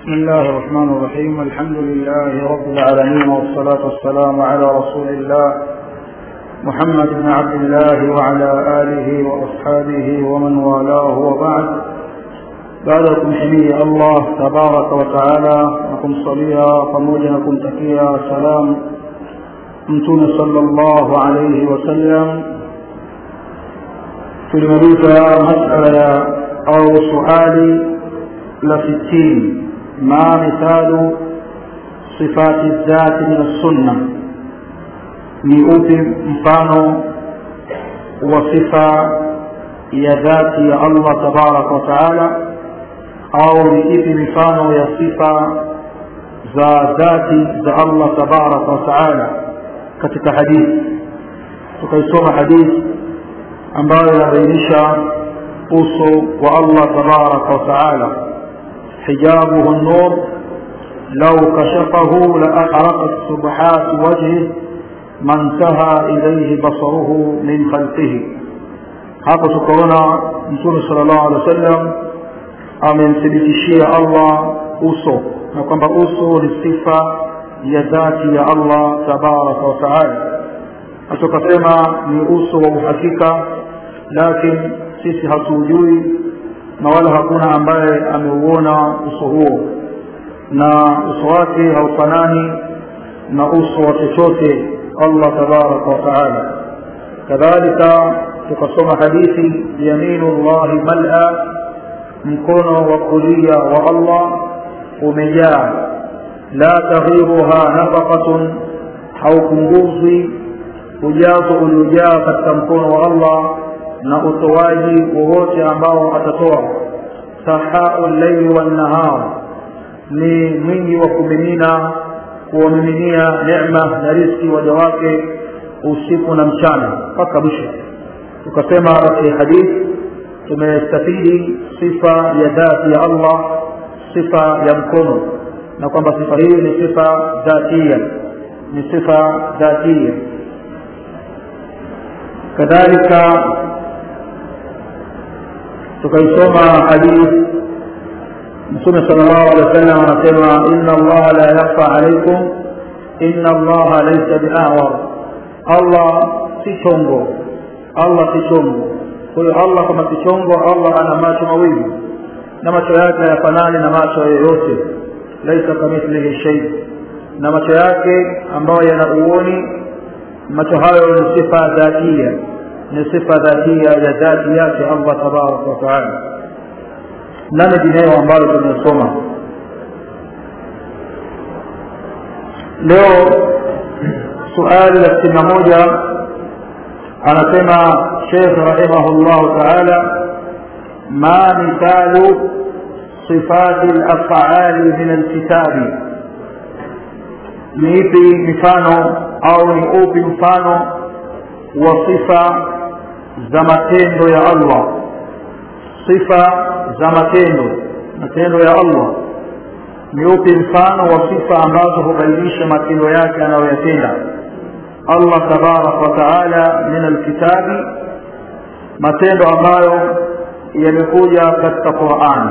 بسم الله الرحمن الرحيم الحمد لله رب العالمين والصلاة والسلام على رسول الله محمد بن عبد الله وعلى آله وأصحابه ومن والاه وبعد بعدكم حمي الله تبارك وتعالى نكم صليا pamoja na kumtakia salam mtume sallallahu alayhi wasallam tulimaliza masala ya au suali la sitini ما مثال صفات الذات من السنة ni upi mfano wa sifa ya dhati ya allah tabaraka wa taala au ni ipi mifano ya sifa za dhati za allah tabaraka wa taala katika hadithi tukaisoma hadithi ambayo inabainisha uso wa allah tabaraka wa taala حجابه النور لو كشفه لأحرقت سبحات وجهه ما انتهى إليه بصره من خلقه hapa tukaona mtume sala llahu alehi wa sallam amemthibitishia allah uso na kwamba uso ni sifa ya dhati ya allah tabaraka wataala na tukasema ni uso wa uhakika lakini sisi hatuujui na wala hakuna ambaye ameuona uso huo na uso wake haufanani na uso wa chochote allah tabaraka wataala kadhalika tukasoma hadithi yaminu llahi mala mkono wa kulia wa allah umejaa la taghiruha nafaqatun haupunguzwi ujazo uliojaa katika mkono wa allah na utoaji wowote ambao atatoa sahau llaili wannahar ni mwingi wa kumimina kuwamiminia nema na riski waja wake usiku na mchana mpaka mwisho tukasema katika hadithi tumestafidi sifa ya dhati ya allah sifa ya mkono na kwamba sifa hii ni sifa dhatia ni sifa dhatia kadhalika tukaisoma hadithi mtume sala llahu alehi wa sallam anasema inna allaha la yakfa alaikum inna allaha laisa biawar allah si chongo allah si chongo kwa hiyo allah kama si chongo allah ana macho mawili na macho yake hayafanani na macho yoyote laisa kamithlihi shei na macho yake ambayo yana uoni macho hayo ni sifa dhatia ni sifa dhatia ya dhati yake allah tabaraka wataala na mengineyo ambayo tumesoma leo suali la sitini na moja anasema shekh rahimahullahu taala ma mithalu sifati lafali min alkitabi ni ipi mifano au ni upi mfano wa sifa za matendo ya allah sifa za matendo matendo ya allah ni upi mfano wa sifa ambazo hubainisha matendo yake anayoyatenda allah tabaraka wataala min alkitabi matendo ambayo yamekuja katika qurani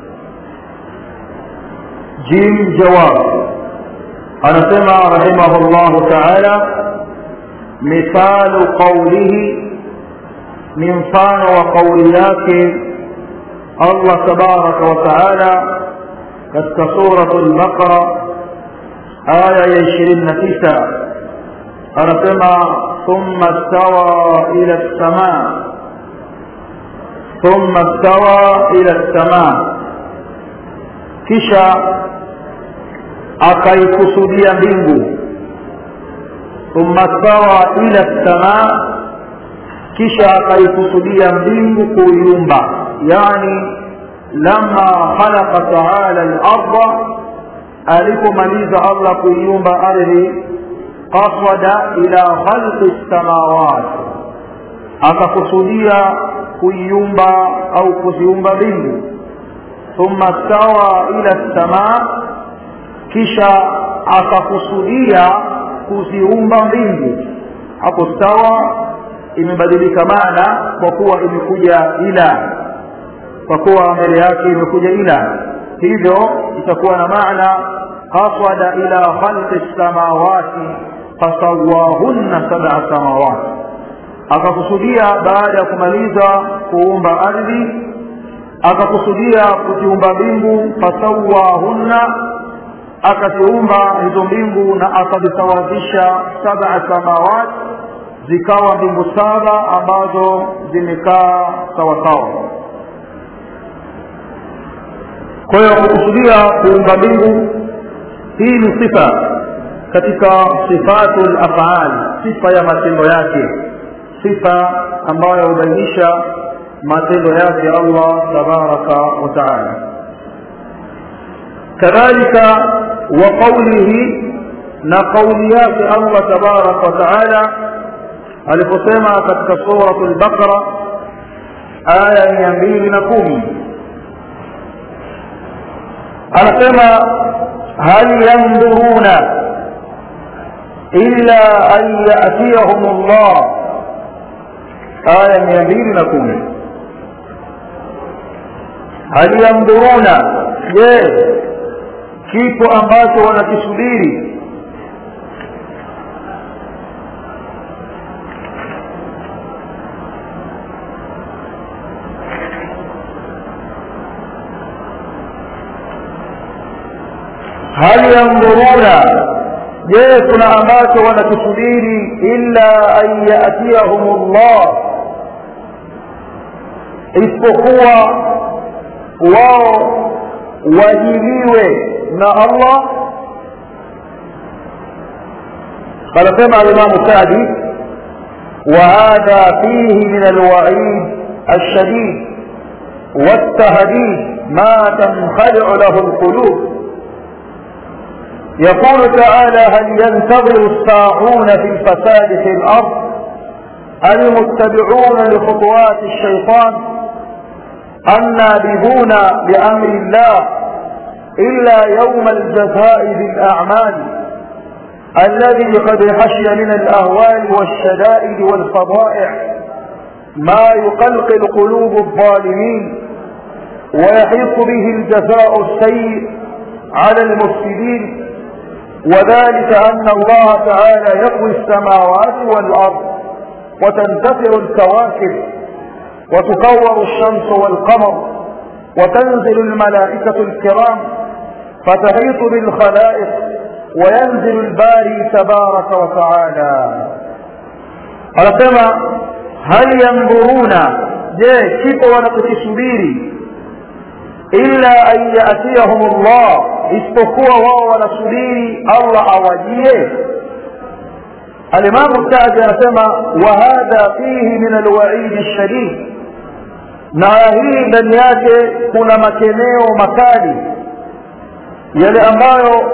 jim jawab anasema rahimahullahu taala mithalu qaulihi ni mfano wa kauli yake allah tabaraka wataala katika suratu lbaqara aya ya ishirini na tisa anasema thumma stawa ila lsamaa thumma stawa ila lsamaa kisha akaikusudia mbingu thumma stawa ila lsamaa kisha akaikusudia mbingu kuiumba yani lama khalaqa taala larda alipomaliza allah kuiumba ardhi qasada ila khalqi lsamawat akakusudia kuiumba au kuziumba mbingu thumma stawa ila lsamaa kisha akakusudia kuziumba mbingu hapo stawa imebadilika maana kwa kuwa imekuja ila kwa kuwa mbele yake imekuja ila hivyo itakuwa na maana qasada ila khalqi lsamawati fasawahunna sab'a samawati akakusudia baada ya kumaliza kuumba ardhi akakusudia kuziumba mbingu fasawahunna akaziumba hizo mbingu na akazisawazisha sab'a samawat zikawa mbingu saba ambazo zimekaa sawasawa kwa hiyo kukusudia kuumba mbingu hii ni sifa katika sifatu lafal sifa ya matendo yake sifa ambayo hubainisha matendo yake allah tabaraka wa taala kadhalika wa qaulihi na qauli yake allah tabaraka wa taala aliposema katika suratu lbaqara aya mia mbili na kumi anasema hal yanduruna illa an yatiyahum llah aya mia mbili na kumi hal yanduruna je kipo ambacho wanakisubiri hal yanduruna je kuna ambacho wanakisubiri illa an yatiyahum llah isipokuwa wao wajiliwe na allah anasema alimamu sadi وهذا فيه من الوعيد الشديد والتهديد ما تنخلع له القلوب يقول تعالى هل ينتظر الساعون في الفساد في الأرض المتبعون لخطوات الشيطان النابذون بأمر الله إلا يوم الجزاء بالأعمال الذي قد حشي من الأهوال والشدائد والفضائع ما يقلقل قلوب الظالمين ويحيط به الجزاء السيء على المفسدين وذلك أن الله تعالى يقوي السماوات والأرض وتنتفع الكواكب وتكور الشمس والقمر وتنزل الملائكة الكرام فتحيط بالخلائق وينزل الباري تبارك وتعالى anasema hal yandhuruna je kipo wanachokisubiri illa an yatiyahum llah isipokuwa wao wanasubiri allah awajie alimamu sadi anasema wahadha fihi min alwaidi lshadid na hii ndani yake kuna makemeo makali yale ambayo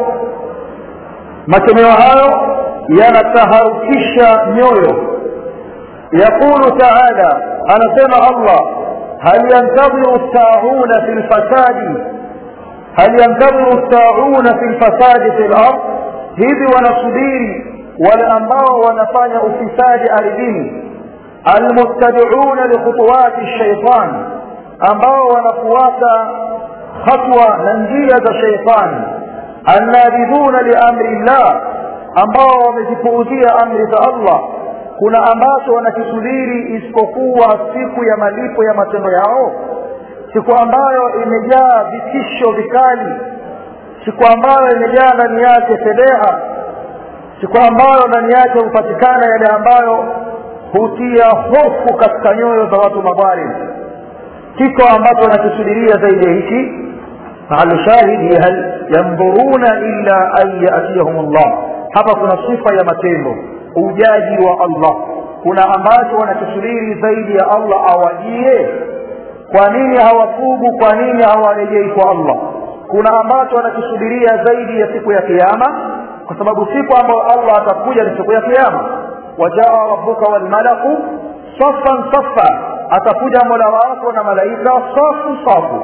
makemeo hayo yanataharukisha nyoyo yaqulu taala anasema allah hal yantadhiru saauna fi lfasadi hal yantadhiru saauna fi lfasadi fi lard hivi wanasubiri wale ambao wanafanya ufisadi ardhini almuttabiuna likhutuwati shaitan ambao wanafuata hatwa na njia za shaitani annabidhuna liamri llah ambao wamezipuuzia amri za allah kuna ambacho wanakisubiri isipokuwa siku ya malipo ya matendo yao siku ambayo imejaa vitisho vikali siku ambayo imejaa ndani yake fedheha siku ambayo ndani yake hupatikana yale ambayo hutia hofu katika nyoyo za watu madhalim kiko ambacho wanakisubiria zaidi ya hiki mahali shahidi hal yandhuruna illa an yatiyahum llah hapa kuna sifa ya matendo ujaji wa allah kuna ambacho wanakisubiri zaidi ya allah awajie kwa nini hawatubu kwa nini hawarejei kwa allah kuna ambacho wanakisubiria zaidi ya siku ya kiama kwa sababu siku ambayo allah atakuja ni siku ya kiama wajaa rabbuka walmalaku safan safa atakuja mola wako na malaika safu safu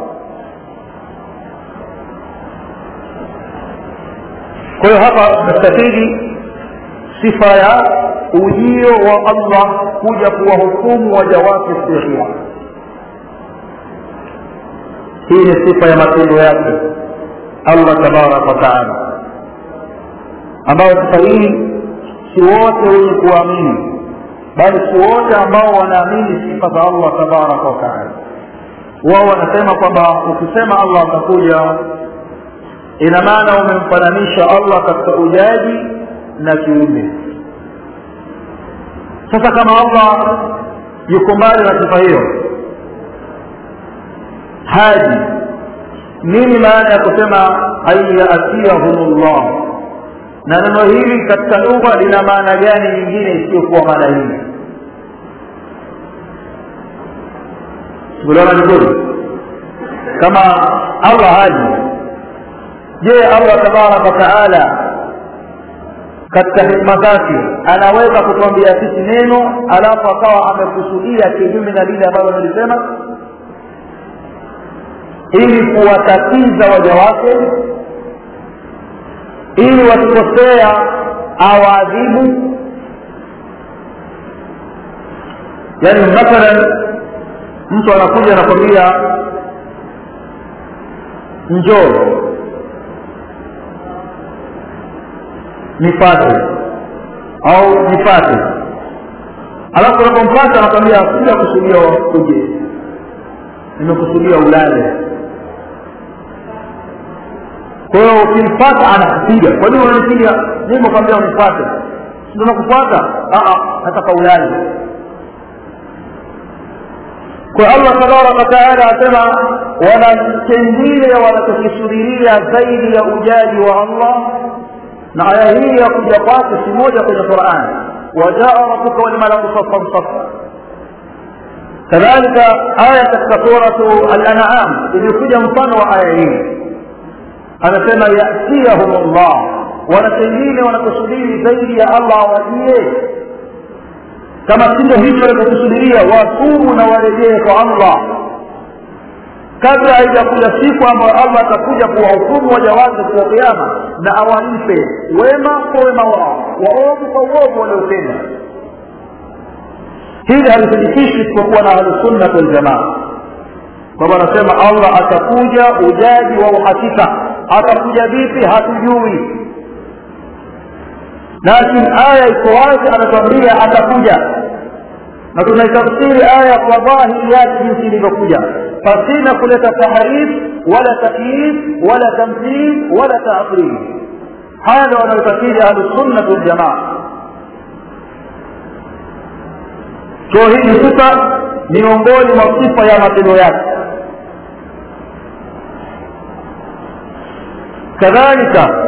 kwa hiyo hapa nastafidi sifa ya ujio wa allah kuja kuwahukumu waja wake siku ya kiama hii ni sifa ya matendo yake allah tabaraka wataala ambayo sifa hii si wote wenye kuamini bali si wote ambao wanaamini sifa za allah tabaraka wataala wao wanasema kwamba ukisema allah atakuja ina maana umemfananisha allah katika ujaji na kiumbe sasa kama allah yuko mbali na sifa hiyo haji nini maana ya kusema ayatiyahum llah na neno hili katika lugha lina maana gani nyingine isiyokuwa maana hii kuliona vizuri kama allah haji je allah tabaraka wataala katika hikma zake anaweza kutuambia sisi neno alafu akawa amekusudia kinyume na lile ambalo amelisema ili kuwatatiza waja wake ili wakikosea awaadhibu yaani mathalan mtu anakuja anakwambia njoo nipate au nipate alafu unapompata anakwambia sija kusudia uje nimekusudia ulale kwa hiyo ukimpata anakupiga kwa nini unanipiga nimekwambia unipate ndio nakufuata nataka ulale kwa allah tabaraka wataala asema wana kengine wanachokisubiria zaidi ya ujaji wa allah na aya hii ya kuja kwake si moja kwenye quran wajaa rabuka walmalaku safan safa kadhalika aya katika suratu al-an'am ilikuja mfano wa aya hii anasema yatiyahum llah wana pengine wanakusubiri zaidi ya allah awajie kama sindo hicho wanachokusubiria watubu na warejee kwa allah kabla haijakuja siku ambayo allah atakuja kuwahukumu waja wake siku ya kiama na awalipe wema kwa wema wao waovu kwa uovu waliotenda hili halithibitishi isipokuwa na ahlusunnat waljamaa kwamba anasema allah atakuja ujaji wa uhakika atakuja vipi hatujui lakini aya iko wazi anatuambia atakuja na tunaitafsiri aya kwa dhahiri yake jinsi ilivyokuja pasina kuleta tahrif wala takyif wala tamthil wala taatil haya ndio wanaotafsiri ahlusunnat waljamaa so hii ni sifa miongoni mwa sifa ya matendo yake kadhalika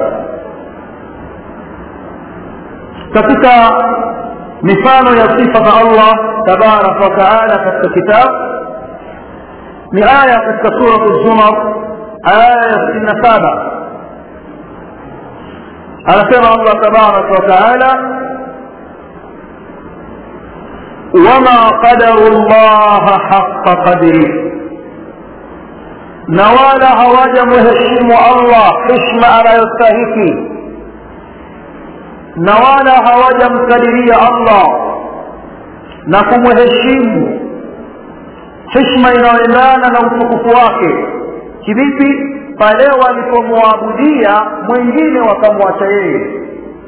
katika mifano ya sifa za allah tabaraka wataala katika kitabu ni aya katika suratu zumar aya ya sitini na saba anasema allah tabaraka wataala wama qadaru llaha haqa qadri na wala hawajamheshimu allah hishma anayostahiki na wala hawajamkadiria allah na kumheshimu hishma inayoendana na utukufu wake kivipi pale walipomwabudia mwingine wakamwacha yeye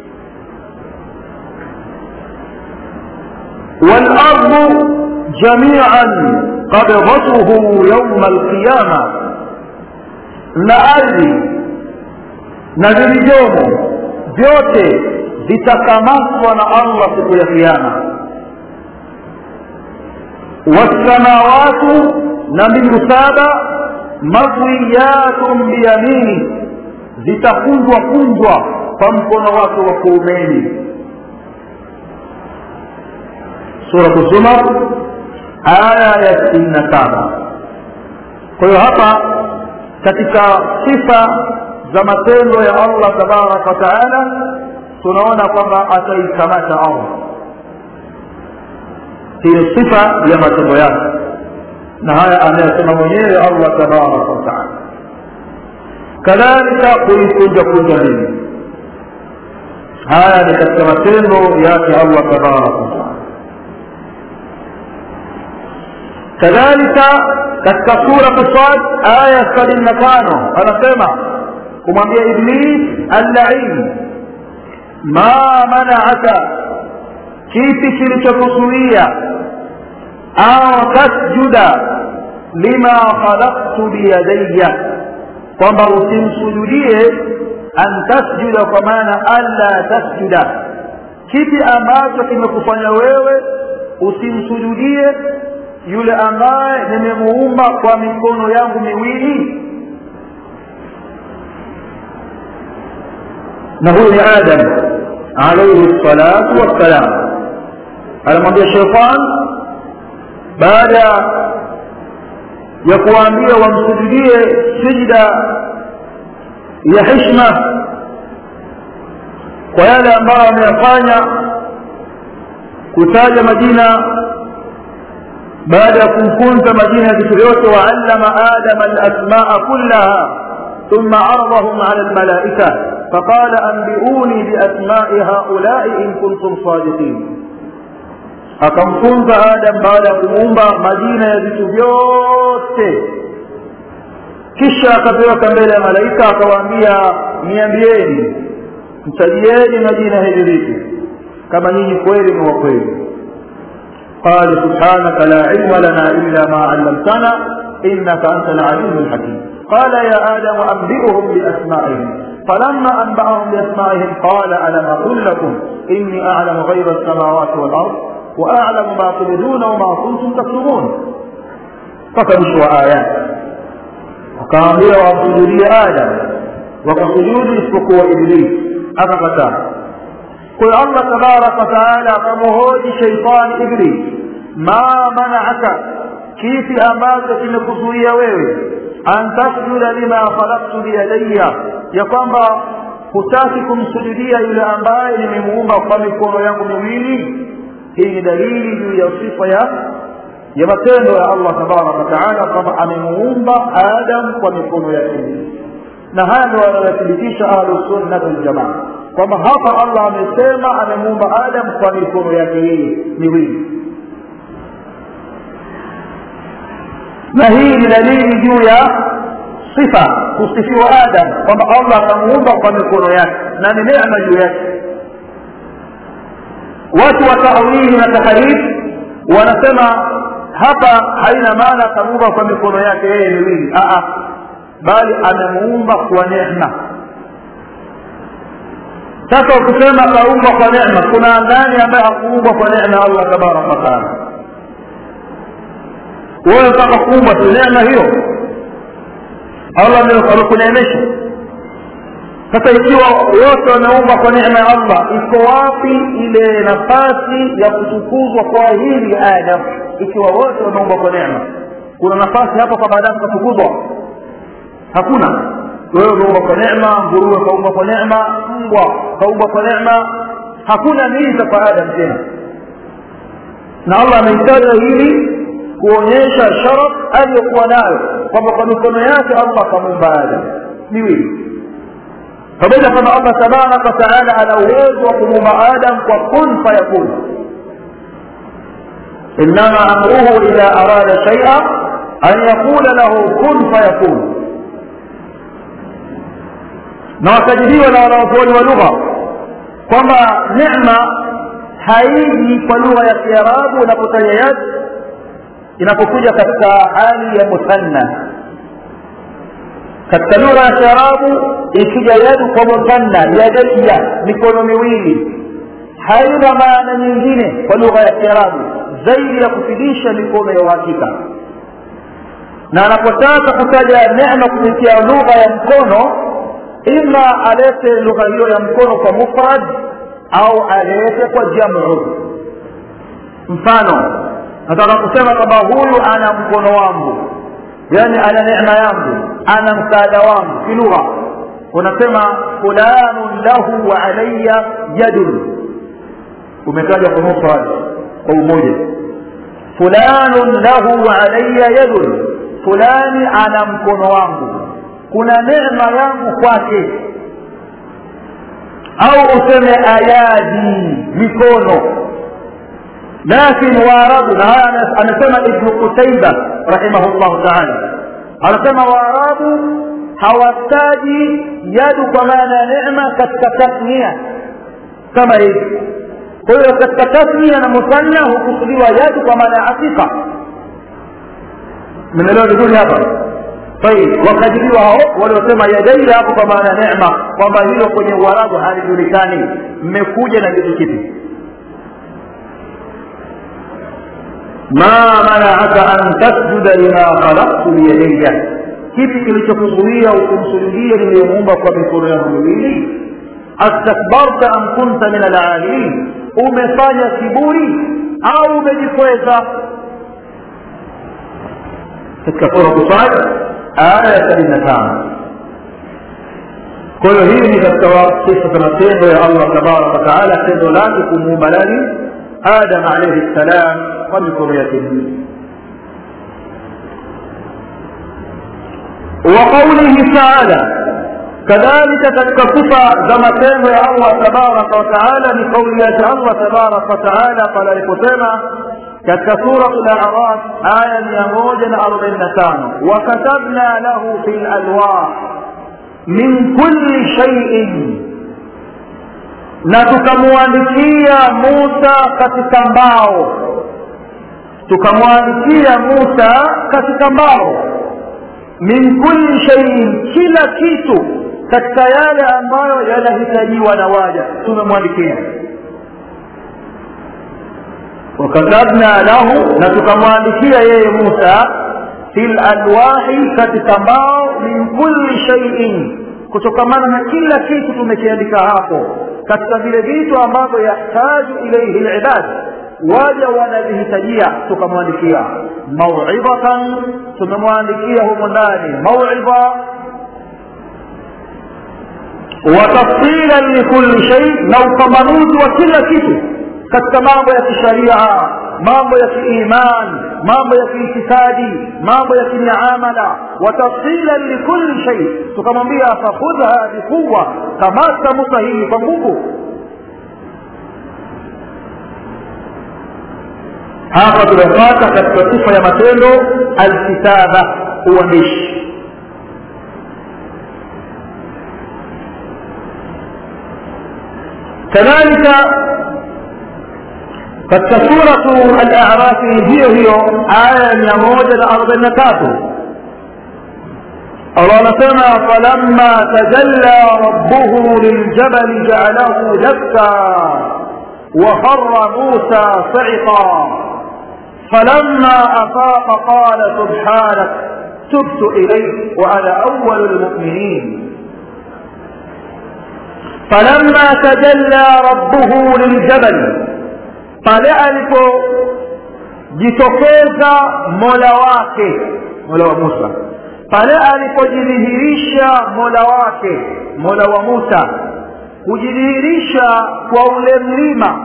والأرض جميعا قبضته يوم القيامة na ardhi na vilivyomo vyote vitakamatwa na allah siku ya kiama wassamawatu na mbingu saba matwiyatun biyamini zitakunjwa kunjwa kwa mkono wake wa kuumeni suratu zumar aya ya sitini na saba kwa hiyo hapa katika sifa za matendo ya allah tabaraka wataala tunaona kwamba ataikamata allah hiyo sifa ya matendo yake na haya anayosema mwenyewe allah tabaraka wataala kadhalika kuikunja kunja nini haya ni katika matendo yake allah tabaraka wataala kadhalika katika sura Sad aya sabini na tano anasema kumwambia Iblis allain ma manaaka kipi kilichokuzuia au tasjuda lima khalaqtu biyadayya kwamba usimsujudie an tasjuda kwa maana alla tasjuda kipi ambacho kimekufanya wewe usimsujudie yule ambaye nimemuumba kwa mikono yangu miwili na huyu ni adam alaihi salatu wassalam anamwambia sheitan baada ya kuwaambia wamsujudie sijda ya hishma kwa yale ambayo ameyafanya kutaja majina baada ya kumfunza majina ya vitu vyote waallama adama alasmaa kullaha ثم عرضهم على الملائكة فقال أنبئوني بأسماء هؤلاء إن كنتم صادقين akamfunza adam baada ya kumuumba majina ya vitu vyote kisha akapeleka mbele ya malaika akawaambia niambieni mtajieni majina hivi vitu kama nyinyi kweli ni wa kweli قال سبحانك لا علم لنا إلا ما علمتنا إنك أنت العليم الحكيم قال يا آدم أنبئهم بأسمائهم فلما أنبأهم بأسمائهم قال ألم أقل لكم إني أعلم غير السماوات والأرض وأعلم ما تبدون وما كنتم تكتمون فكمشوا آيات وكامل وسجودي آدم وكسجود اسبقوا إبليس أفقتا قل الله تبارك وتعالى كمهوج شيطان إبليس ما منعك كيف أماتك نكسوية ويوي أن تسجد لما خلقت بيدي يقوم hutaki kumsujudia yule ambaye nimemuumba kwa mikono yangu miwili hii ni dalili juu ya sifa ya ya matendo ya allah tabaraka wataala kwamba amemuumba adam kwa mikono yake miwili na haya ndio wanayothibitisha ahlusunnati waljamaa kwamba hapa allah amesema amemuumba adam kwa mikono yake yeye miwili na hii ni dalili juu ya sifa kusifiwa adam kwamba allah akamuumba kwa mikono yake na ni neema juu yake watu wa tawili na taharif wanasema hapa haina maana akamuumba kwa mikono yake yeye miwili bali amemuumba kwa neema sasa ukisema kaumbwa kwa neema kuna nani ambaye hakuumbwa kwa neema allah tabaraka wataala wewe mpaka kuumbwa tu neema hiyo allah amekuneemesha sasa ikiwa wote wameumbwa kwa neema ya allah iko wapi ile nafasi ya kutukuzwa kwa hili adam ikiwa wote wameumbwa kwa neema kuna nafasi hapo kwa baadaye kutukuzwa hakuna wewe umeumbwa kwa neema nguruwe kaumbwa kwa neema mbwa kaumbwa kwa neema hakuna miza kwa adam tena na allah ameitaja hili kuonyesha sharaf aliyokuwa nayo kwamba kwa mikono yake allah akamuumba adam miwili pamoja kwamba allah tabaraka wataala ana uwezo wa kumuumba adam kwa kun fayakun inama amruhu idha arada shaia an yaqula lahu kun fayakun na wakajiliwa na wanaozuoni wa lugha kwamba nema haiji kwa lugha ya kiarabu unapotaja yad inapokuja katika hali ya muthanna katika lugha ya kiarabu ikija yadu kwa muthanna yadaiya mikono miwili haina maana nyingine kwa lugha ya kiarabu zaidi ya kufidisha mikono ya uhakika na anapotaka kutaja nema kupitia lugha ya mkono ima alete lugha hiyo ya mkono kwa mufrad au alete kwa jamu mfano nataka kusema kwamba huyu ana mkono wangu yani ana neema yangu ana msaada wangu kilugha unasema fulanun lahu wa alaya yadun umetaja kwa mufrad kwa umoja fulanun lahu wa alaya yadun fulani ana mkono wangu kuna neema yangu kwake au useme ayadi mikono lakin waarabu na haya anasema ibnu qutaiba rahimahullahu taala anasema waarabu hawataji yadu kwa maana ya neema katika tasnia kama hivi kwa hiyo katika tasnia na musanna hukusudiwa yadu kwa maana ya hakika mnaelewa vizuri hapa طيب wakadiriwa hao waliosema yadaili hapo kwa maana ya neema kwamba hilo kwenye uarabu halijulikani mmekuja na kitu kipi ma manaaka an tasjuda lima khalaqtu biyadayya kipi kilichokuzuia ukumsujudie niliyomuumba kwa mikono yangu miwili astakbarta am kunta min alalin umefanya kiburi au umejikweza katika suratu sad aya ya sabini na tano kwa hiyo hii ni katika kisa za matendo ya allah tabaraka wataala tendo lake kumuumba nani adam alaihi ssalam kwa mikono yake miwili وقوله تعالى كذلك تتكفف زما تيمو يا الله تبارك وتعالى بقول يا الله تبارك وتعالى قال لكتما katika suratu al-a'raf aya mia moja na arobaini na tano wakatabna lahu fi lalwah min kulli shaiin na tukamwandikia musa katika mbao tukamwandikia musa katika mbao min kulli shaiin kila kitu katika yale ambayo yanahitajiwa na waja tumemwandikia وكتبنا له نتكمwandikia yeye Musa fil alwahi katika mbao min kulli shay'in kutokamana na kila kitu tumekiandika hapo katika vile vitu ambavyo yahtaju ilayhi alibad waja wanavihitajia tukamwandikia mauidhatan tumemwandikia humo ndani mauidha watafsilan likulli shay na upambanuzi wa kila kitu katika mambo ya kisharia mambo ya kiiman mambo ya kiitikadi mambo ya kimiamala watafsilan likulli shay tukamwambia fakhudha biquwa kamata musa hii kwa nguvu hapa tunapata katika sifa ya matendo alkitaba uandishi kadhalika katika suratu al-a'rafi hiyo hiyo aya ya mia moja na arobaini na tatu Allah anasema falamma tajalla rabbuhu liljabali ja'alahu dakka وخر موسى صعقا فلما أفاق قال سبحانك تبت إليك وأنا أول المؤمنين فلما تجلى ربه للجبل pale alipojitokeza mola wake mola wa musa pale alipojidhihirisha mola wake mola wa musa kujidhihirisha kwa ule mlima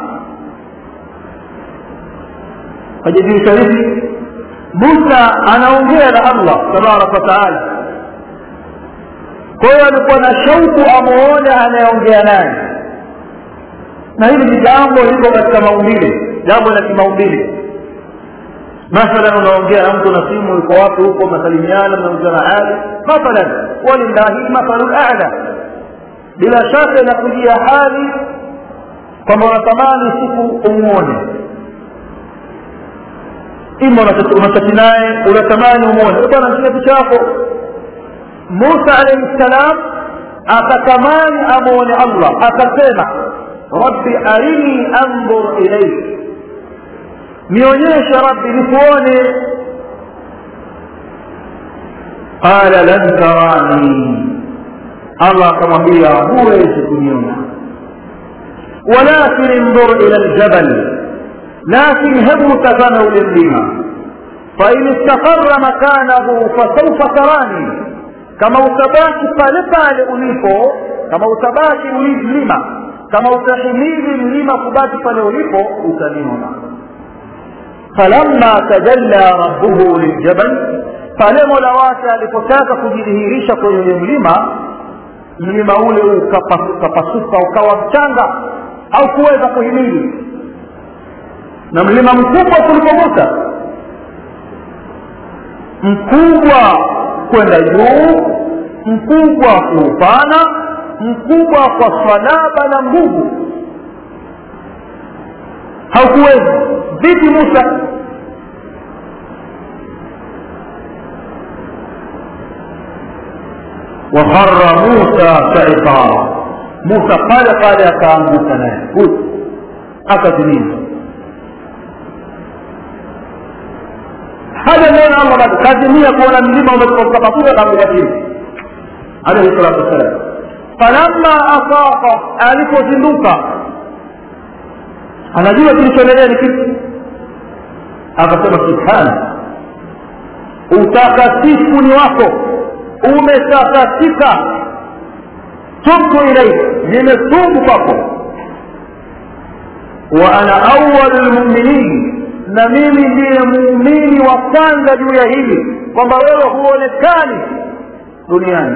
kajidhihirisha hivi musa anaongea na allah tabaraka wataala kwa hiyo alikuwa na shauku amuone anayeongea naye na hili ni jambo liko katika maumbile jambo la kimaumbile mathalan unaongea na mtu na simu yuko wapi huko masalimiana mnauzana hali mathalan walillahi mathalu lala bila shaka inakujia hali kwamba unatamani siku umwone ima unachati naye unatamani umwone bwana nchia picha yako musa alaihi ssalam akatamani amwone allah akasema rabbi arini anzur ilaik nionyeshe rabbi nikuone qala lan tarani allah akamwambia huwezi kuniona walakin انظر ila ljabal lakin hebu tazama ule mlima fain istaqara makanahu fasaufa tarani kama utabaki pale pale ulipo kama utabaki mlima kama utahimili mlima kubaki pale ulipo utaniona falamma tajalla rabbuhu liljabal pale mola wake alipotaka kujidhihirisha kwenye ule mlima mlima ule ukapasuka ukawa mchanga au kuweza kuhimili na mlima mkubwa kuliko musa mkubwa kwenda juu mkubwa kuupana mkubwa kwa salaba na nguvu haukuwezi vipi musa وخر موسى سعقا موسى قال قال akaanguka naye akazimia haja neno allah bado kazimia kuona mlima umepasuka kaanguka chini alaihi salatu wassalam falamma afaqa alipozinduka anajua kilichoendelea ni kitu akasema subhana utakatifu ni wako umetakasika tubtu ilaika nimetubu kwako wa ana awalu lmuminin na mimi ndiye muumini wa kwanza juu ya hili kwamba wewe huonekani duniani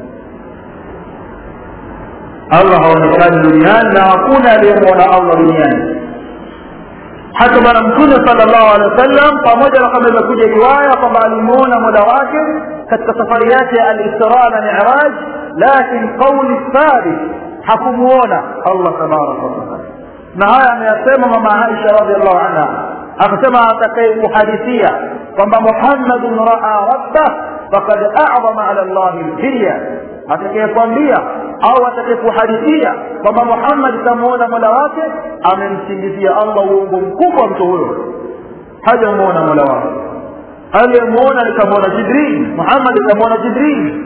allah haonekani duniani na hakuna aliyemwona allah duniani hata bwana mtume sala llahu alehi wa sallam pamoja na kwamba imekuja riwaya kwamba alimuona mola wake katika safari yake ya alisra na miraj lakin qauli thabit hakumuona allah tabaraka wataala na haya ameyasema mama aisha radiallahu anha akasema atakayekuhadithia kwamba muhammadun raa rabbah fakad acdama ala llahi lfirya atakayekwambia au atakayekuhadithia kwamba muhammad kamuona mola wake amemsingizia allah uongo mkubwa mtu huyo hajamuona mola wake aliyemuona nikamwona jibril muhammad nikamwona jibril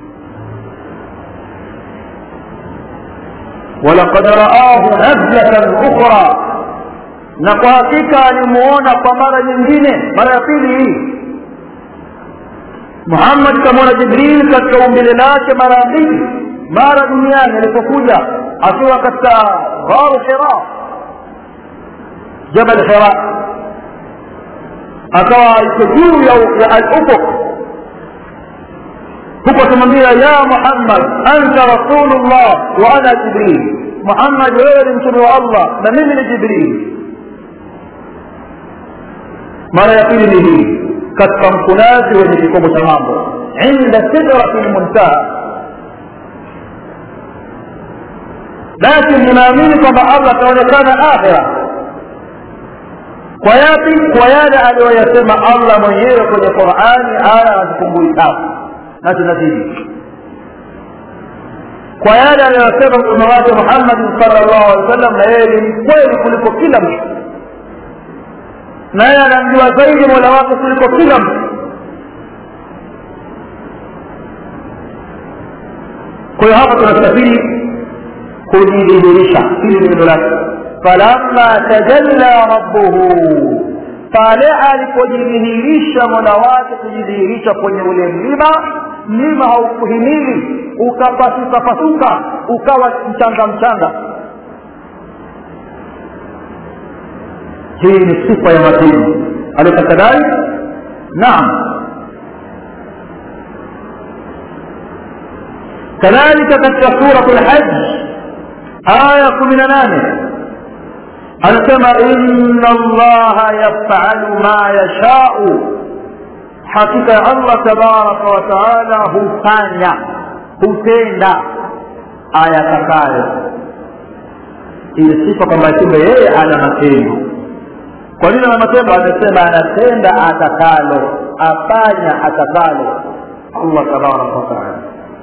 walaqad raahu nazlatan ukhra na kwa hakika alimuona kwa mara nyingine mara ya pili hii muhammad kamwona jibril katika umbile lake mara ya mbili mara duniani alipokuja akiwa katika gharu hira jabal hira akawa iko juu ya al-ufuq huko akimwambia ya muhammad anta rasulullah wa ana jibril muhammad wewe ni mtume wa allah na mimi ni jibril mara ya pili ni hii katika mkunazi wenye kikomo cha mambo inda sidrati lmuntaha lakini ninaamini kwamba allah ataonekana akhira kwa yapi kwa yale aliyoyasema allah mwenyewe kwenye qurani aya hazipungui tatu na zinazidi kwa yale aliyosema mtume wake muhammadin sal llahu alehi wa sallam na yeye ni mkweli kuliko kila mtu naye anamjua zaidi mola wake kuliko kila mtu kwa hiyo hapa tunasafiri kujidhihirisha hili ni neno lake falamma tajalla rabbuhu pale alipojidhihirisha mola wake kujidhihirisha kwenye ule mlima mlima haukuhimili ukapasuka pasuka ukawa mchanga mchanga hii ni sifa ya matini alaysa kadhalik naam kadhalika katika suratu lhaj aya kumi na nane anasema inna allaha yafalu ma yashau hakika ya allah tabaraka wa taala hufanya hutenda ayatakayo ile sifa kwamba kumbe yeye ana matendo kwa nini ana matendo amesema anatenda atakalo afanya atakalo allah tabaraka wa taala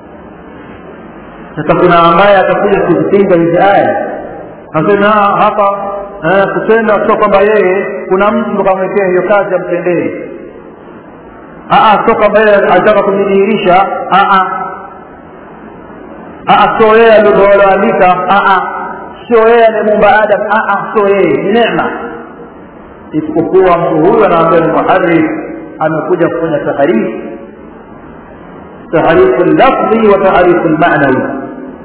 sasa kuna ambaye atakuja kuzipinga hizi aya nasema hapa kutenda sio kwamba yeye kuna mtu kamwekea hiyo kazi amtendee sio kwamba yeye alitaka kujidhihirisha sio yeye alivyoandika sio yeye anayemuumba adam sio yeye ni neema isipokuwa mtu huyu anaambia ni muharif amekuja kufanya taharifu taharifu lafdhi wa taharifu lmanawi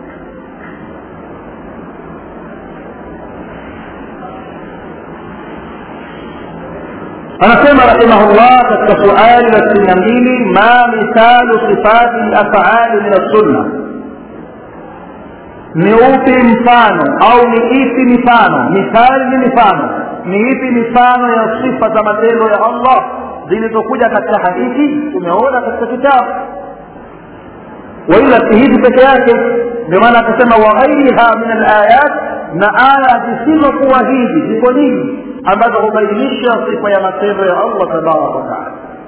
anasema rahimahullah katika suali la sitini na mbili ma mithalu sifati lafali min assunna ni upi mfano au ni ipi mifano mithali ni mifano ni ipi mifano ya sifa za matendo ya allah zilizokuja katika hadithi tumeona katika kitabu waila si hizi peke yake ndio maana akasema waghairiha min alayat na aya zisizokuwa hizi ziko nyingi ambazo hubainisha sifa ya matendo ya allah tabaraka wataala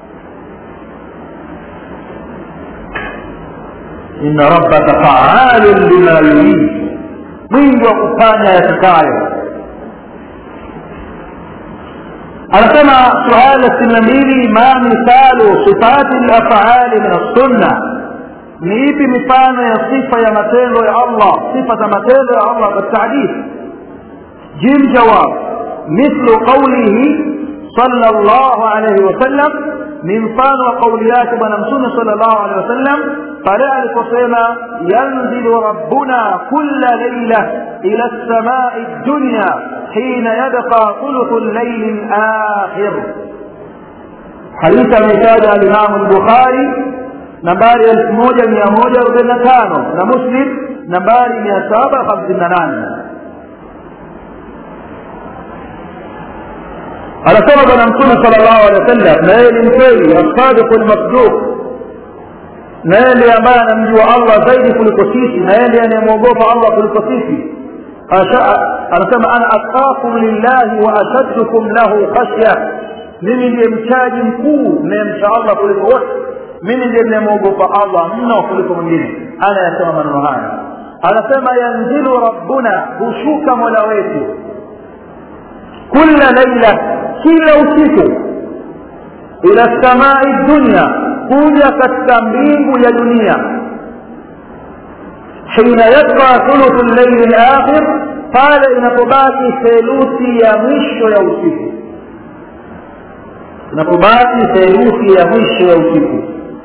inna rabbaka faalun lima yurid mwingi wa kufanya yatakayo anasema suala sitini na mbili ma mithalu sifati lafali min assunna ni ipi mifano ya sifa ya matendo ya allah sifa za matendo ya allah katika hadithi jim jawab mithlu qaulihi صلى الله عليه وسلم ni mfano wa kauli yake bwana mtume sallallahu alaihi wasallam pale aliposema yanzilu rabbuna kulla laila ila samai dunya hina yabqa thuluthu llaili lakhir hadithi ameitaja alimamu lbukhari nambari elfu moja mia moja arobaini na tano na muslim nambari mia saba hamsini na nane anasema bwana mtume sala llahu alehi wa sallam na yeye ni mkweli assadiqu lmasduq na yeye ndiye ambaye anamjua allah zaidi kuliko sisi na yeye ndiye anayemwogopa allah kuliko sisi anasema ana atqakum lillahi wa ashaddukum lahu khashya mimi ndiye mchaji mkuu mnayemcha allah kuliko wote mimi ndiye mnayemwogopa allah mno kuliko mwingine anayasema maneno haya anasema yanzilu rabbuna hushuka mola wetu kula laila kila usiku ila samai dunya kuja katika mbingu ya dunia hina yabqa thuluthu llaili lakhir pale inapobaki theluthi ya mwisho ya usiku inapobaki theluthi ya mwisho ya usiku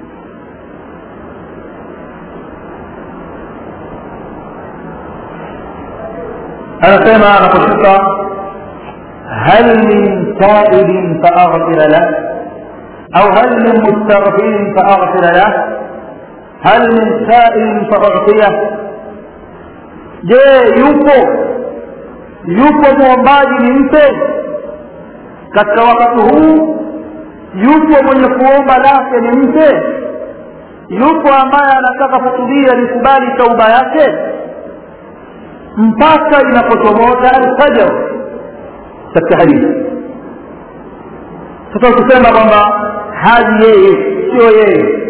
anasema anaposhuka هل من تائب فأغفر له أو هل من مستغفر فأغفر له هل من سائل فأعطيه je yupo yupo mwombaji ni mpe katika wakati huu yupo mwenye kuomba lake ni mpe yupo ambaye anataka kutubia likubali tauba yake mpaka inapochomoza alfajar katika hadithi sasa ukisema kwamba haji yeye sio yeye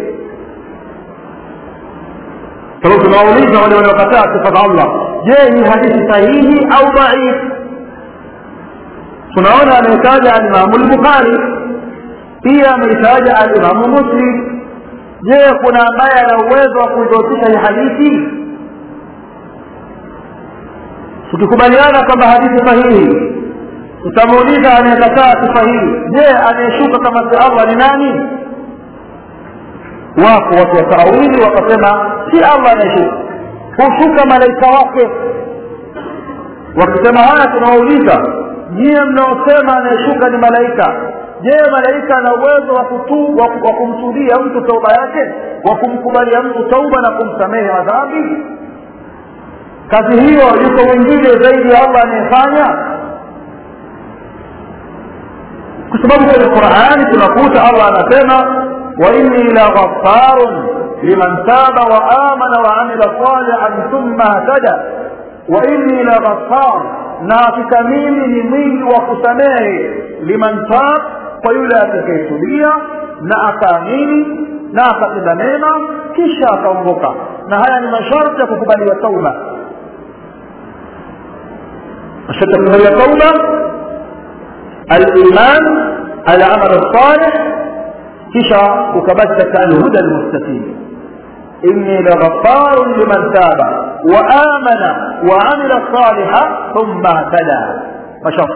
sababu tunawauliza wale wanaokataa sifa za allah je ni hadithi sahihi au dhaif tunaona ametaja alimamu lbukhari pia ameitaja alimamu muslim je kuna ambaye ana uwezo wa kuidhoofisha hii hadithi tukikubaliana kwamba hadithi sahihi tutamuuliza anayekataa sifa hii je anayeshuka kama si allah ni nani wapo watu wa taawili wakasema si allah anayeshuka hushuka malaika wake wakisema haya tunawauliza nyie mnaosema anayeshuka ni malaika je malaika ana uwezo wa kutu wa kumtudia mtu tauba yake wa kumkubalia mtu tauba na kumsamehe madhambi kazi hiyo yuko mwingine zaidi ya allah anayefanya kwa sababu kwenye qurani tunakuta allah anasema wainni la ghafarun liman taba wa amana wa amila salihan thumma htada wainni la ghafar na hakika mimi ni mwingi wa kusamehe liman tab kwa yule atakayetulia na akaamini na akatenda mema kisha akaongoka na haya ni masharti ya kukubaliwa tauba masharti ya kukubaliwa tauba الايمان العمل الصالح كشا وكبتك الهدى المستقيم اني لغفار لمن تاب وامن وعمل صالحا ثم اهتدى مشط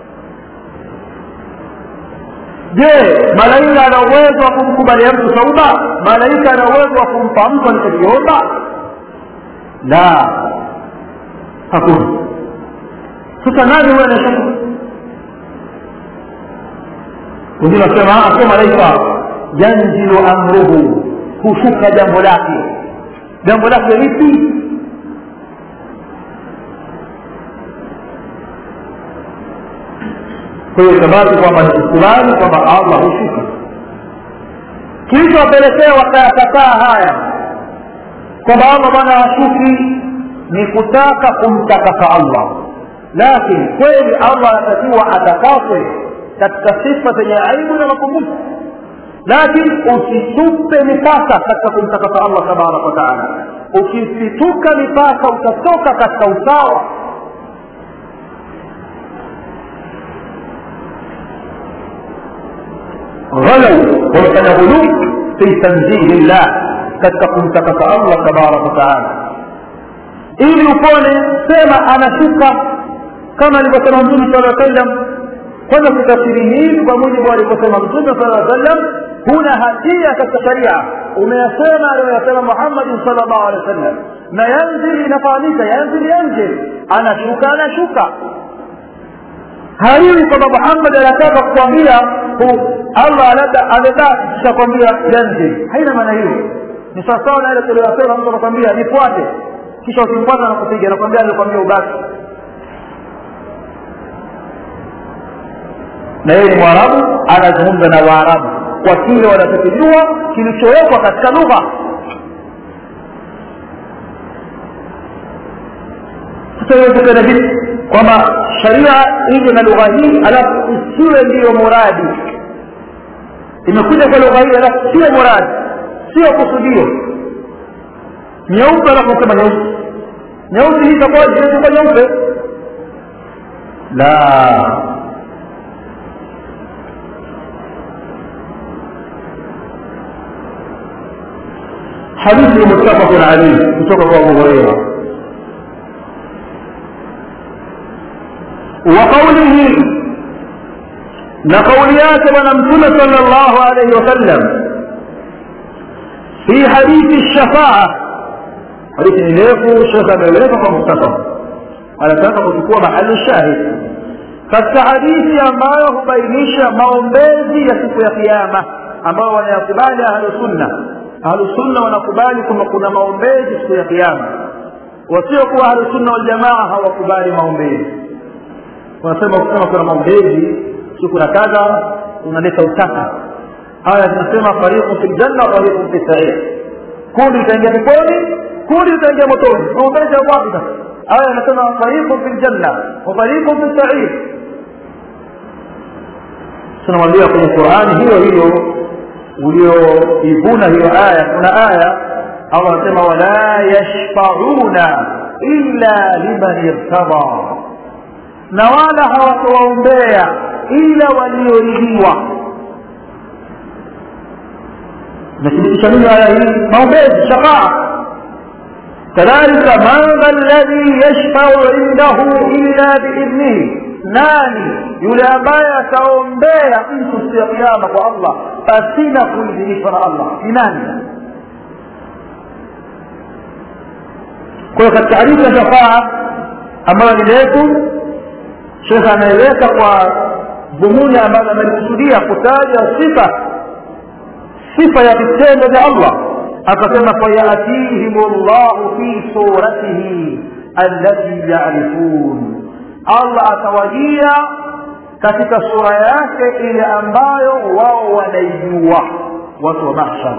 je malaika ana uwezo wa kumkubalia mtu tauba malaika ana uwezo wa kumpa mtu alichokiomba la hakuna sasa nani huyo anashaka wengine wasema sio malaika yanzilu amruhu hushuka jambo lake jambo lake lipi kwa hiyo itabaki kwamba ni kukubali kwamba allah hushuka kilichowapelekea wakayakataa haya kwamba allah bwana hashuki ni kutaka kumtakasa allah lakini kweli allah anatakiwa atakaswe katika sifa zenye aibu na mapungufu lakini usitupe mipaka katika kumtakasa allah tabaraka wataala ukisituka mipaka utatoka katika usawa ghalau wamefanya ghuluu fi tanzihi llah katika kumtakasa allah tabaraka wataala ili upone sema anashuka kama alivyosema mtume sala aa sallam kwanza kutafsiri hii kwa mujibu alivyosema mtume sala aa sallam huna hatia katika sharia umeyasema aliyoyasema muhammadin sal llahu alehi wa sallam na yanzil inafahamika yanzil yanzil anashuka anashuka haiwi kwamba muhammad anataka kukwambia allah labda amebaki kisha kwambia yanzil haina maana hiyo ni sawasawa na ile tuliyosema mtu anakwambia nifuate kisha ukimfuata nakupiga nakwambia alikwambia ubaki na yeye ni mwarabu anazungumza na waarabu kwa kile wanachokijua kilichowekwa katika lugha tutawezekana vipi kwamba sharia ije na lugha hii alafu isiwe ndiyo muradi imekuja kwa lugha hii alafu siyo muradi sio kusudio nyeupe alafu sema nyeusi nyeusi hii itakuwa itakuwa nyeupe la حديث متفق عليه متفق ابو هريره وقوله لقوليات ونمتم صلى الله عليه وسلم في حديث الشفاعة حديث إليكو شيخ أمريكا فمتفق على تفق تكون محل الشاهد katika hadithi ambayo hubainisha maombezi ya siku ya kiama ambayo wanayakubali ahlusunna ahlusunna wanakubali kwamba kuna maombezi siku ya kiama wasiokuwa ahlusunna waljamaa hawakubali maombezi wanasema kusema kuna maombezi siku na kadha unaleta utaka haya zinasema fariqun fi ljanna fariqun fi sair kundi litaingia peponi kundi litaingia motoni maombezi ya wapi sasa aya inasema fariqun fi ljanna wa fariqun fi sair tunamwambia kwenye qurani hiyo hiyo ulioivuna hiyo aya kuna aya allah anasema wala yashfauna illa liman irtada na wala hawatawaombea ila walioridhiwa nathibitisha nini aya hii maombezi shafaa kadhalika man dha alladhi yashfau indahu illa biidhnihi nani yule ambaye ataombea mtu siku ya kiama kwa allah pasina kuidhinishwa na allah ni nani kwa hiyo katika hadithi ya shafaa ambayo ni letu shekhe anaeleza kwa dhumuni ambazo amelikusudia kutaja sifa sifa ya vitendo vya allah akasema fayatihim llahu fi suratihi allati yarifun allah atawajia katika sura yake ile ambayo wao wanaijua watu wa mahshar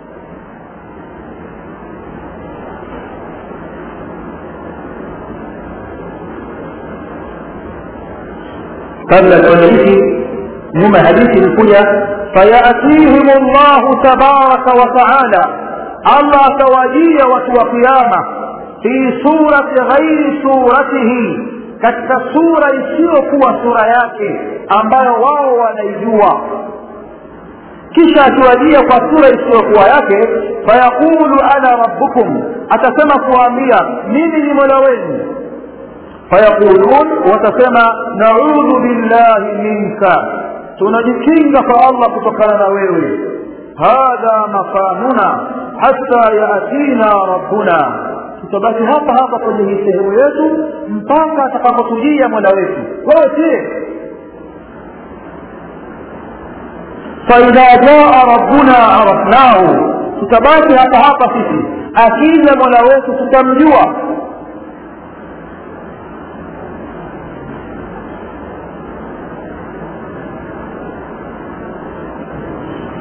kabla ya hadithi nyuma hadithi ilikuja fayatihim llahu tabaraka wa taala allah atawajia watu wa kiama fi surati ghairi suratihi katika sura isiyokuwa sura yake ambayo wao wanaijua kisha akiwajia kwa sura isiyokuwa yake fayaqulu ana rabbukum atasema kuwaambia mimi ni mola wenu fayaqulun watasema naudhu billahi minka tunajikinga kwa allah kutokana na wewe hadha makanuna hata yatina rabbuna tutabaki hapa hapa kwenye hii sehemu yetu mpaka atakapotujia mola wetu wewe sie faidha jaa rabbuna arafnahu tutabaki hapa hapa sisi akija mola wetu tutamjua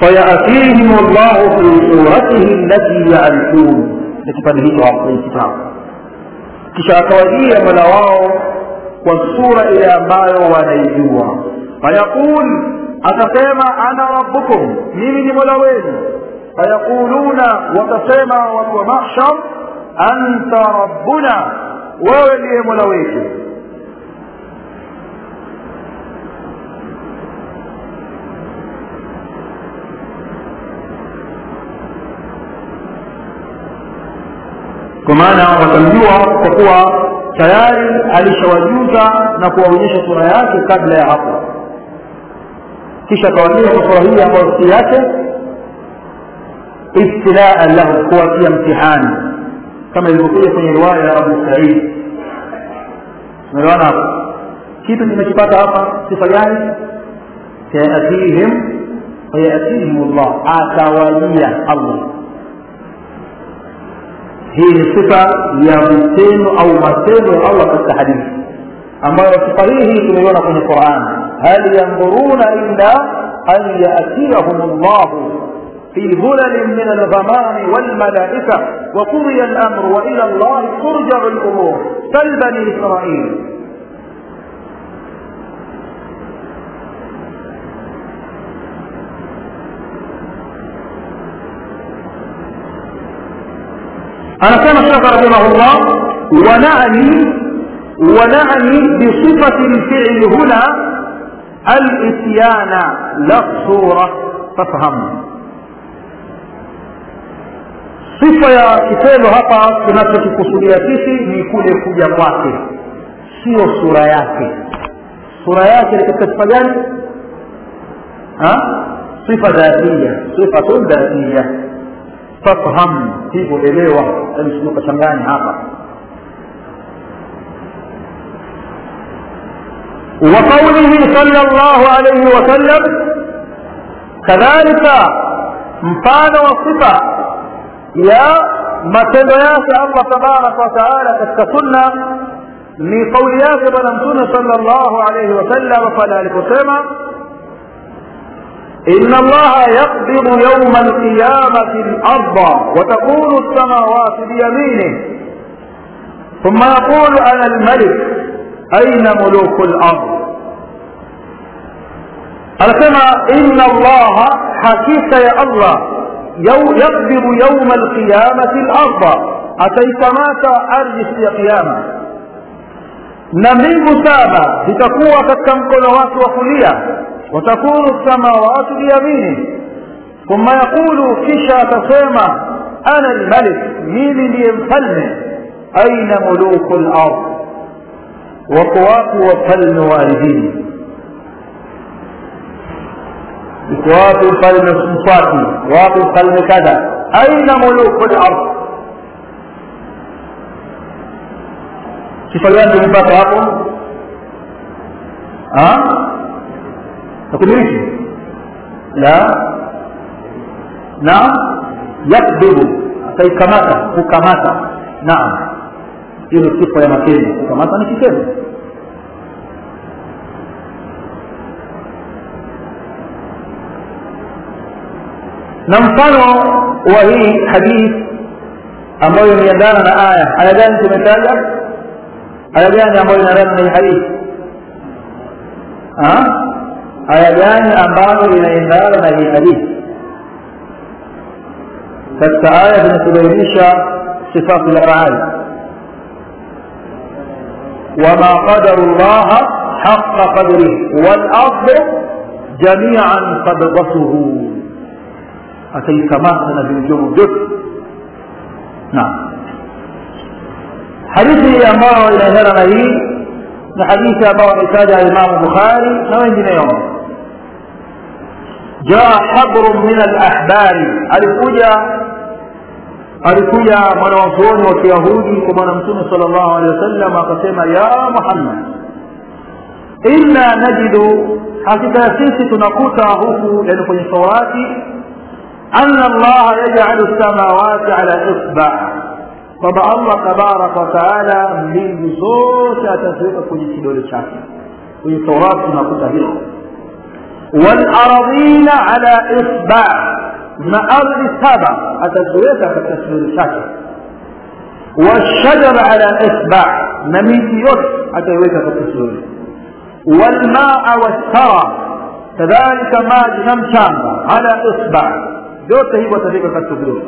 فيأتيهم الله في صورته التي يعرفون كتاب hicho kitabu kisha akawajia mola wao kwa sura ile ambayo wanaijua fayaqul atasema ana rabbukum mimi ni mola wenu fayaquluna watasema watu wa mahshar anta rabbuna wewe ndiye mola wetu kwa maana watamjua kwa kuwa tayari alishawajuza na kuwaonyesha sura yake kabla ya hapo kisha akawaambia kwa sura hii ambayo si yake ibtilaan lahu kuwatia mtihani kama ilivyokuja kwenye riwaya ya abu said umeelewana hapo kitu nimekipata hapa sifa gani sayatihim fayatihim llah atawajia allah hii ni sifa ya vitendo au matendo ya allah katika hadithi ambayo sifa hii hii tumeiona kwenye quran hal yandhuruna illa an yatiyahum llahu في ظلل من الغمام والملائكة وقضي الأمر وإلى الله ترجع الأمور سل بني إسرائيل أنا كما الشيخ رحمه الله ونعني ونعني بصفة الفعل هنا الإتيان لا الصورة فافهم sifa ya kitendo hapa tunachokikusudia sisi ni kule kuja kwake sio sura yake sura yake ni katika sifa gani sifa dhatia sifatun dhatia fafham hivyo elewa ukachanganya hapa وقوله صلى الله عليه وسلم كذلك mfano wa sifa ya matendo yake allah tabaraka wataala katika sunna ni kauli yake bwana mtume sala llahu alaihi wasallam pale aliposema إن الله يقبض يوم القيامة الأرض وتكون السماوات بيمينه ثم يقول أنا الملك أين ملوك الأرض أنسمع إن الله حكيك يا الله يقبض يوم القيامة الأرض أتيتماك أرجس يا قيامة نميم سابا لتكون كتكمكنوات وكلية وتكون السماوات بيمينه ثم يقول كشا تسمى أنا الملك مين ليمفلني أين ملوك الأرض وقوات وفلن والدين وقوات فلن صفاتي وقوات فلن كذا أين ملوك الأرض sifa gani tumepata hapo takumiliki la naam yakbidu ataikamata kukamata naam hiyo ni sifa ya matendo kukamata ni kitendo na mfano wa hii hadithi ambayo imeendana na aya aya gani tumetaja aya gani ambayo inaendana na hii hadithi aya gani ambayo inaendana na hii hadithi katika aya zinatubainisha sifatu lafali wama qadaru llaha haqa qadrihi walardu jamian qabdatuhu ataikamata na vilivyomo vyote naam hadithi ambayo inaendana na hii ni hadithi ambayo ametaja Imam Bukhari na wengineo jaa habru min alahbari alikuja alikuja mwanawazuoni wa kiyahudi kwa bwana mtume sala llahu alehi wasallam akasema ya muhammad inna najidu hakika ya sisi tunakuta huku yani kwenye taurati ana allaha yajalu lsamawati ala isba kwamba allah tabaraka wataala mbingu zote ataziweka kwenye kidole chake kwenye taurati tunakuta hilo والاراضين على اصبع na ardhi saba ataziweka katika kidole chake والشجر على اصبع na miti yote ataiweka katika kidole والماء والثرى kadhalika maji na mchanga ala isba vyote hivyo ataweka katika vidole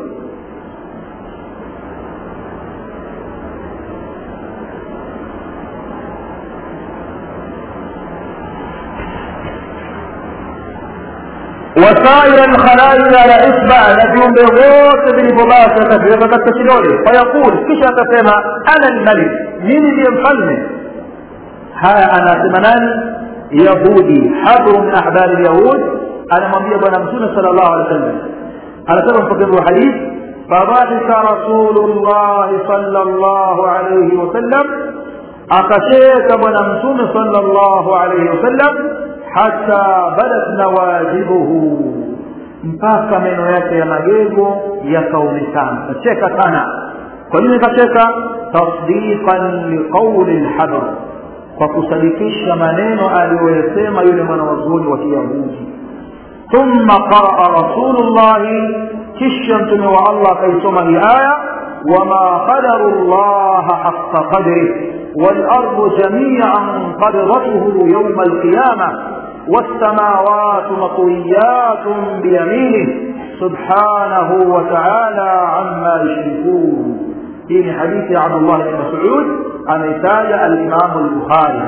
وسائر الخلائق على اصبع na viumbe vyote vilivyobaki ataviweka katika kidole fayaqul kisha atasema ana lmalik mimi ndiye mfalme haya anasema nani yahudi habru min ahbari lyahud anamwambia bwana mtume sala llahu alehi wa sallam anasema mpokezi wa hadithi fadhahika rasulullahi sala llahu alaihi wasallam akacheka bwana mtume sala llahu alaihi wasallam hata badat nawajibuhu mpaka meno yake ya magego yakaonekana kacheka sana kwa nini kacheka tasdiqan liqauli lhadr kwa kusadikisha maneno aliyoyasema yule mwanawazuoni wa kiyahudi thumma qaraa rasulullahi kisha mtume wa allah akaisoma hii aya wama qadaru llaha haqa qadrih والأرض جميعا قبضته يوم القيامة والسماوات مطويات بيمينه سبحانه وتعالى عما يشركون في حديث عبد الله بن مسعود عن إتاج الإمام البخاري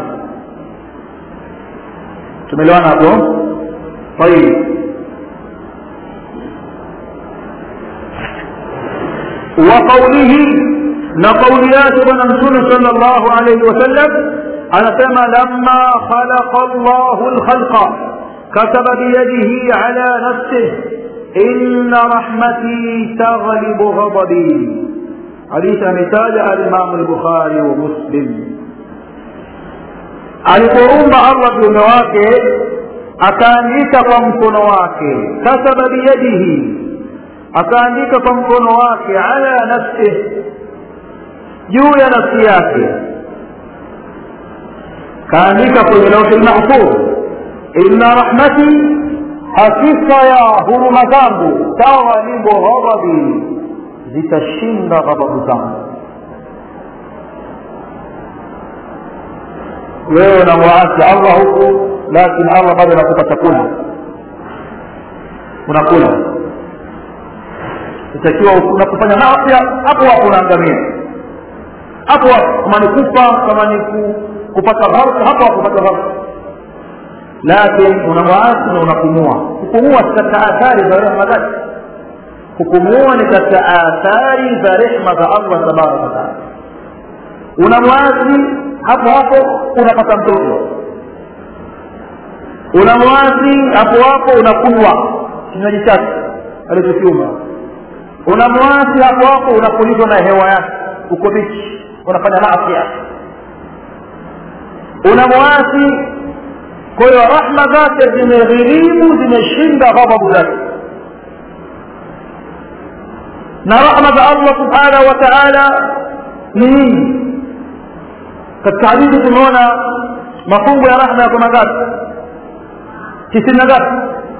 تملون أبو طيب وقوله na kauli yake bwana mtume sala llahu alaihi wasallam anasema lama khalaqa llahu lkhalqa kataba biyadihi ala nafsih inna rahmati taghlibu ghadabi hadithi ametaja alimamu lbukhari wa muslim alipoumba allah viume wake akaandika kwa mkono wake kataba biyadihi akaandika kwa mkono wake ala nafsih juu ya nafsi yake kaandika kwenye lauhi lmahfudh inna rahmati hakika ya huruma zangu taghlibu ghadabi zitashinda ghadhabu zangu wewe unamwaasi allah huku lakini allah bado anakupa chakula unakula itakiwa unapofanya maafya hapo hapo unaangamia hapo kama ni kufa kama ni kupata gharq hapo hapo kupata gharq lakini unamwaasi na unapumua kupumua si katika athari za rehma zake kupumua ni katika athari za rehma za allah tabaraka wataala unamwasi hapo hapo unapata mtoto unamwasi hapo hapo unakunywa kinywaji chake alichokiumba unamwasi hapo hapo unapulizwa na hewa yake uko bichi unafanya maafya unamwasi kwa hiyo rahma zake zimeghirimu zimeshinda ghadhabu zake na rahma za allah subhanahu wa taala ni nyingi katika hadithi tumeona mafungu ya rahma yako mangapi tisini na ngapi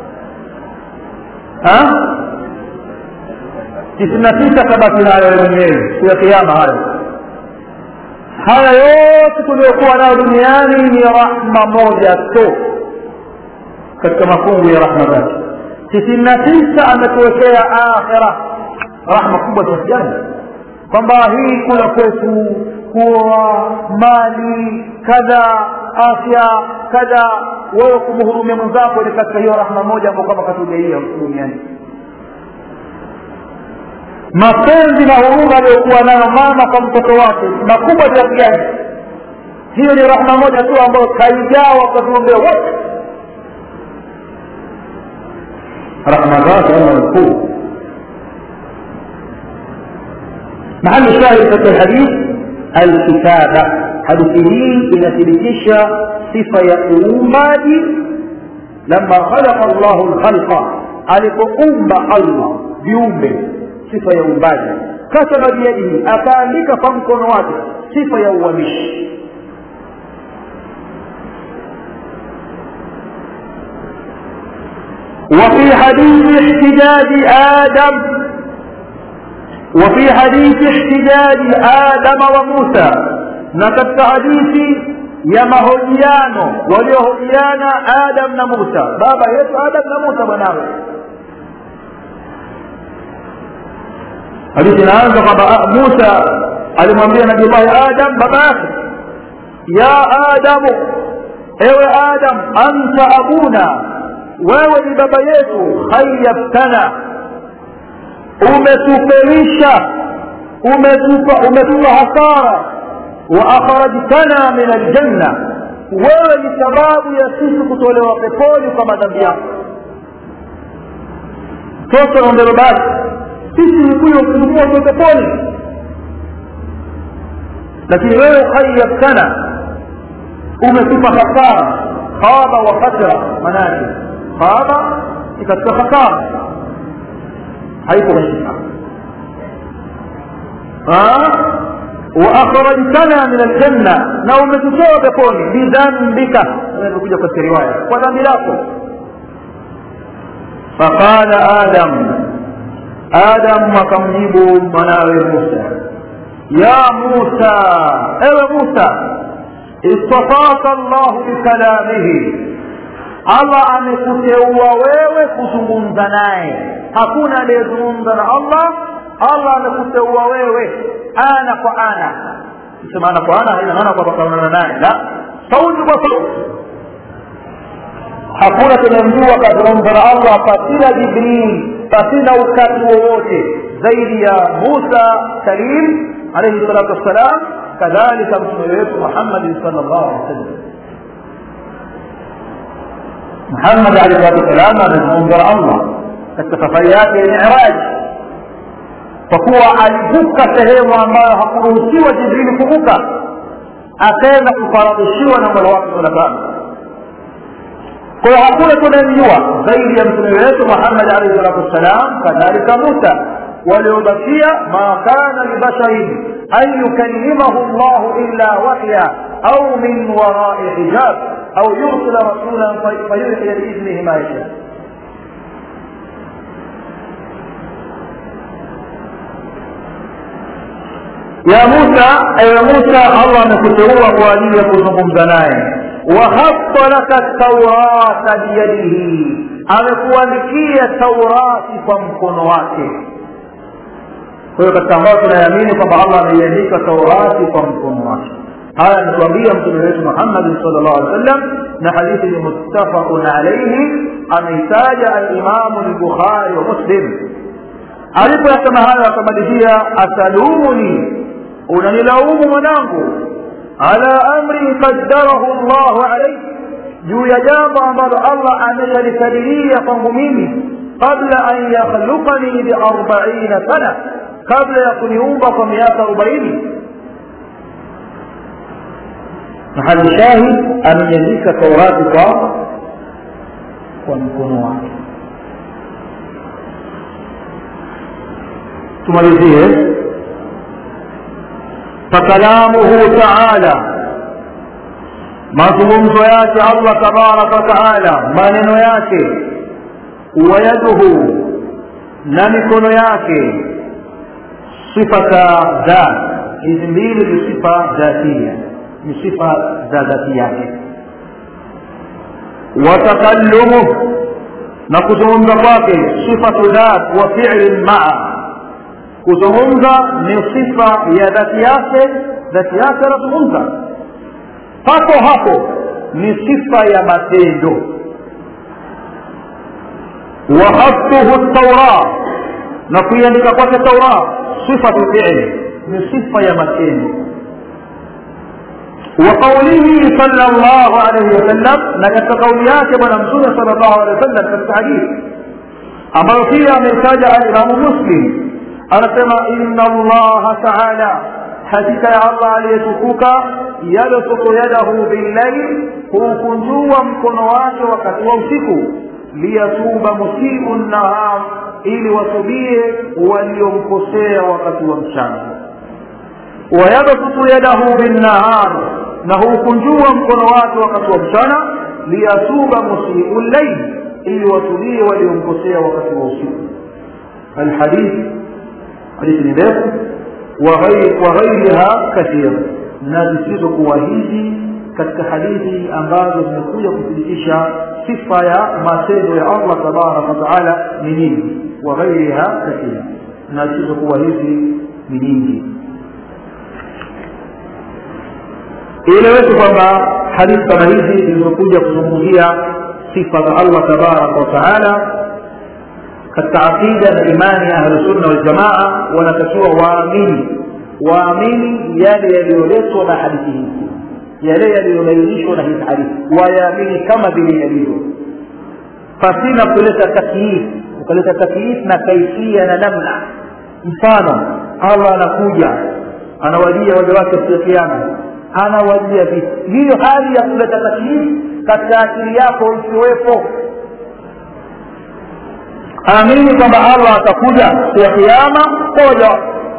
tisini na tisa kabaki nayo mwenyewe siku ya kiama hayo haya yote tuliyokuwa nayo duniani ni rahma moja tu katika mafungu ya rahma zake tisini na tisa ametuwekea akhira rahma kubwa kiasi gani kwamba hii kula kwetu kuwa mali kadha afya kadha wewe kumhurumia mwenzako ni katika hiyo rahma moja ambao kama katujaia duniani mapenzi na huruma aliyokuwa nayo mama kwa mtoto wake makubwa kiasi gani hiyo ni rahma moja tu ambayo kaigawa kwa viumbe wote rahma zake allah mkuu محل الشاهد في الحديث الكتابة hadithi hii inathibitisha sifa ya uumbaji lama khalaqa llahu lkhalqa alipoumba allah viumbe sifa ya uumbaji kataba biyadihi akaandika kwa mkono wake sifa ya uwamishi وفي حديث احتجاج آدم وفي حديث احتجاج آدم وموسى نكت حديث ya mahojiano waliohojiana adam na musa baba yetu adam na musa mwanawe hadithi inaanza kwamba musa alimwambia nabiullahi adam baba yake ya adamu ewe adam anta abuna wewe ni baba yetu khayabtana umetufelisha umetupa umetupa hasara waakhrajtana min aljanna wewe ni sababu ya sisi kutolewa peponi kwa madhambi yako mtoto naombe babake sisi ni kuyo kuingia kwa peponi lakini wewe khayabtana umetupa hasara khaba wa khasra manake khaba ni katika hasara haiko kwenye واخرجتنا من الجنه na umetutoa peponi bidhambika imekuja katika riwaya kwa dhambi lako faqala adam adam akamjibu mwanawe musa ya musa ewe musa istafaka llahu bikalamihi allah amekuteua wewe kuzungumza naye hakuna aliyezungumza na allah allah amekuteua wewe ana kwa ana sema ana kwa ana haina maana kwamba kaonana naye la sauti kwa sauti hakuna tunamjua kazungumza na allah pasina jibril pasina ukati wowote zaidi ya musa kalim alaihi salatu wassalam kadhalika mtume wetu muhammadin sal llahu alih wasallam muhammad alaihi salatu wassalam amezungumza na allah katika safari yake ya miraji kwa kuwa alivuka sehemu ambayo hakuruhusiwa jibrili kuvuka akaenda kufaradhishiwa na mola wake subhanahu kwa hiyo hakuna tunayemjua zaidi ya mtume wetu muhammad alaihi salatu wassalam kadhalika musa waliobakia ma kana libasharin an yukallimahu llahu illa wahya au min warai hijab au yursila rasulan fayuhiya biidhnihi ma yasha ya musa ewe musa allah amekuteua kwa ajili ya kuzungumza naye wahatta laka taurata biyadihi amekuandikia taurati kwa mkono wake kwa hiyo katika ambayo tunaamini kwamba allah ameiandika taurati kwa mkono wake haya ametuambia mtume wetu muhammadin sal llahu alih wasallam na hadithi ni muttafaqun alaihi ameitaja alimamu lbukhari wa muslim alipoyasema hayo akamalizia atalumuni unanilaumu mwanangu ala amri qaddarahu llahu alaihi juu ya jambo ambalo allah ameshalikadiria kwangu mimi qabla an yakhluqani biarbaina sana kabla ya kuniumba kwa miaka arobaini mahali shahid ameiandika taurati kwa kwa mkono wake tumalizie fakalamuhu taala mazungumzo yake allah tabaraka wataala maneno yake wayaduhu na mikono yake sifata dhat hizi mbili ni sifa dhatia ni sifa za dhati yake watakalumuh na kuzungumza kwake sifatu dhat wa fi'lin maa kuzungumza ni sifa ya dhati yake dhati yake anazungumza hapo hapo ni sifa ya matendo wahaftuhu taura na kuiandika kwake taura sifatu fi'li ni sifa ya matendo وقوله صلى الله عليه وسلم نكت قوليات من أمسون صلى الله عليه وسلم في الحديث أمر فيها من ساجع الإمام مسلم anasema inna allaha taala hakika ya allah aliyetukuka yabsutu yadahu billail huukunjua mkono wake wakati wa usiku liyatuba musiu nahar ili watubie waliomkosea wakati wa mchana wayabsutu yadahu binnahar na huukunjua mkono wake wakati wa mchana liyatuba musiu llail ili watulie waliomkosea wakati wa usiku alhadithi hadithi ni ndefu wa ghairiha kathira na zisizokuwa hizi katika hadithi ambazo zimekuja kuthibitisha sifa ya matendo ya allah tabaraka wataala ni nyingi wa ghairiha kathira na zisizokuwa hizi ni nyingi ieleweke kwamba hadithi kama hizi zilizokuja kuzungumzia sifa za allah tabaraka wataala katika aqida na imani ya ahlusunna waljamaa wanatakiwa waamini waamini yale yaliyoletwa na hadithi hizi yale yaliyobainishwa na hizi hadithi wayaamini kama vile yalivyo pasina kuleta takyif ukaleta takyif na kaifia na namna mfano allah anakuja anawajia waja wake siku ya kiama anawajia vipi hiyo hali ya kuleta takyif katika akili yako isiwepo amini kwamba allah atakuja siku ya kiama koja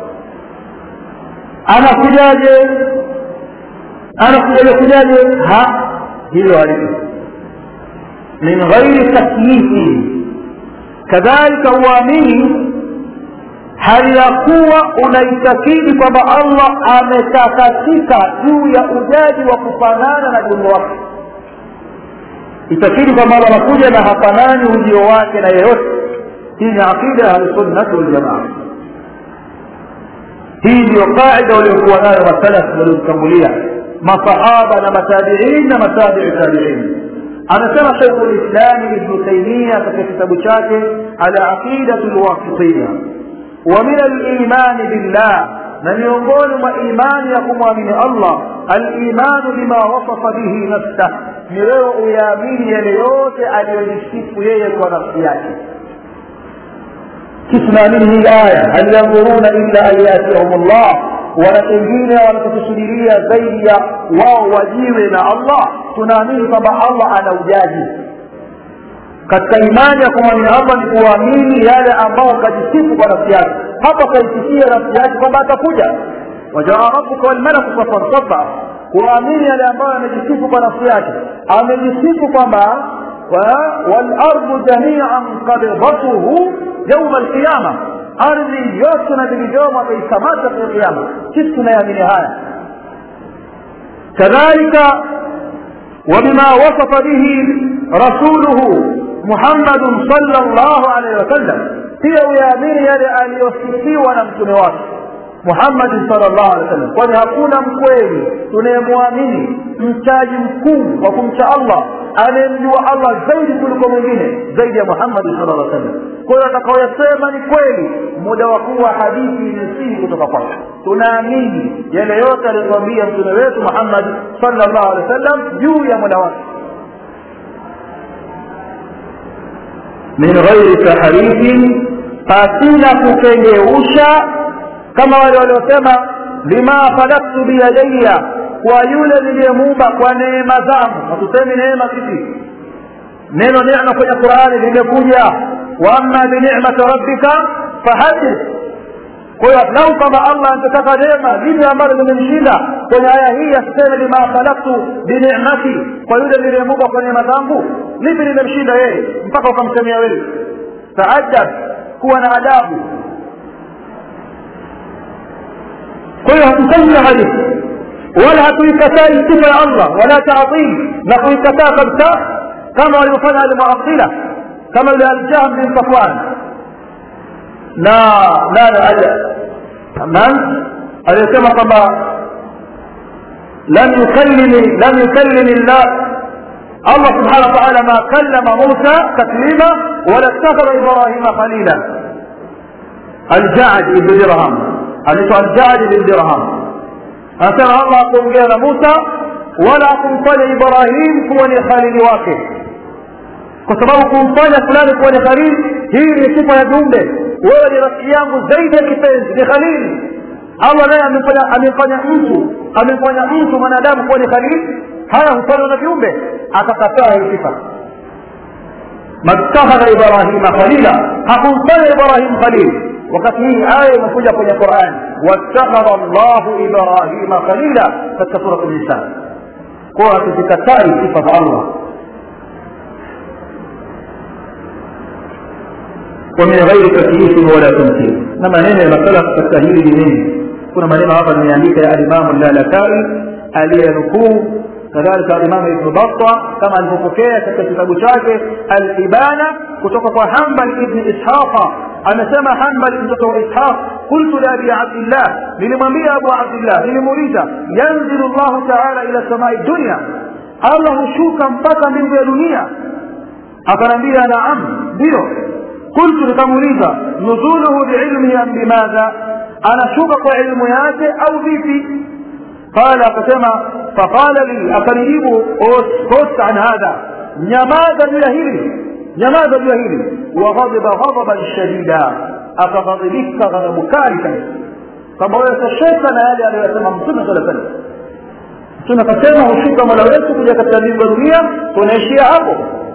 anakujaje anakujaje kujaje ha hilo halipo min ghairi takyifi kadhalika uamini hali ya kuwa unaitakidi kwamba allah ametakatika juu ya ujaji wa kufanana na viungo wake itakidi kwamba allah anakuja na hafanani ujio wake na yeyote hii ni aqida ya ahlusunnati waljamaa hii ndiyo qaida waliokuwa nayo masalaf waliotangulia masahaba na matabiin na matabiu tabiin anasema shaikhu lislami ibnu taimia katika kitabu chake ala aqidatu lwasitiya wa min alimani billah na miongoni mwa imani ya kumwamini allah alimanu bima wasafa bihi nafsah ni wewe uyaamini yale yote aliyojisifu yeye kwa nafsi yake tunaamini hii aya hal yandhuruna illa an yatihum llah wana pengine wanachokusudiria zaidi ya wao wajiwe na allah tunaamini kwamba allah ana ujaji katika imani ya kumwamini allah ni kuamini yale ambao kajisifu kwa nafsi yake hapa kaisifia nafsi yake kwamba atakuja wajaa rabuka walmalaku safan safa kuamini yale ambayo amejisifu kwa nafsi yake amejisifu kwamba walardu jamian qabidatuhu yauma alqiyama ardhi yote na vilivyomo ataikamata kwa kiama sisi tunayaamini haya kadhalika وبما وصف به رسوله محمد صلى الله عليه وسلم pia uyaamini yale aliyosifiwa na mtume wake muhammadi salllah alih wasallam kwani hakuna mkweli tunayemwamini mchaji mkuu wa kumcha allah anayemjua allah zaidi kuliko mwingine zaidi ya muhammadi sala llah sallam kwa hiyo atakaoyasema ni kweli muda wa kuwa hadithi imesihi kutoka kwake tunaamini yale yote aliyotuambia mtume wetu muhammadi sala llahu alehi wa sallam juu ya muda wake min ghairi tahrifin pasina kukengeusha kama wale waliosema lima khalaktu biyadaya kwa yule niliyemuumba kwa neema zangu hatusemi neema sisi neno neema kwenye qurani limekuja waama binicmati rabbika fahadith kwa hiyo lau kama allah angetaka neema lile ambalo limemshinda kwenye aya hii asiseme lima khalaktu binicmati kwa yule niliyemuumba kwa neema zangu lipi limemshinda yeye mpaka ukamsemea wewe taadab kuwa na adabu kwa hiyo hatufanyi hadithi wala hatuikatai sifa ya allah wala taatil na kuikataa kabisa kama waliofanya almuatila kama yule aljahm bin safwan na nani man aliyesema kwamba lam yukallimi lam yukallimi llah allah subhanahu wa taala ma kallama musa taklima wala ittakhadha ibrahima khalila aljad ibn dirham anaitwa aljad ibn dirham anasema allah akuongea na musa wala akumfanya ibrahim kuwa ni khalili wake kwa sababu kumfanya fulani kuwa ni khalili hii ni sifa ya viumbe wewe ni rafiki yangu zaidi ya kipenzi ni khalili allah naye amemfanya amemfanya mtu amemfanya mtu mwanadamu kuwa ni khalili haya hufanywa na viumbe akakataa hii sifa mattakhadha ibrahima khalila hakumfanya ibrahim khalili wakati hii aya imekuja kwenye qurani wattakhadha llahu ibrahima khalila katika surat nisan kwa hatuzikatai sifa za allah ومن غير تكييف ولا تمثيل انما neno ya masala katika hili ni nini kuna maneno hapa nimeandika ya alimamu lalakai aliyenukuu kadhalika alimamu ibnu batta kama alivyopokea katika kitabu chake alibana kutoka kwa hambal ibni ishaqa amesema hambal mtoto wa ishaq qultu liabi abdillah nilimwambia abu abdillah nilimuuliza yanzilu llahu taala ila samai dunia allah hushuka mpaka mbingu ya dunia akanambia naam ndio qultu nikamuuliza nuzuluhu biilmihi am bimadha anashuka kwa ilmu yake au vipi qala akasema faqala li akanijibu uskut an hadha nyamaza juu ya hili nyamaza juu ya hili waghadiba ghadaban shadida akaghadhibika ghadhabu kali kabisa kwamba wewe tosheka na yale aliyosema mtume sala salam mtume akasema hushuka mola wetu kuja katika mbingu ya dunia tunaishia hapo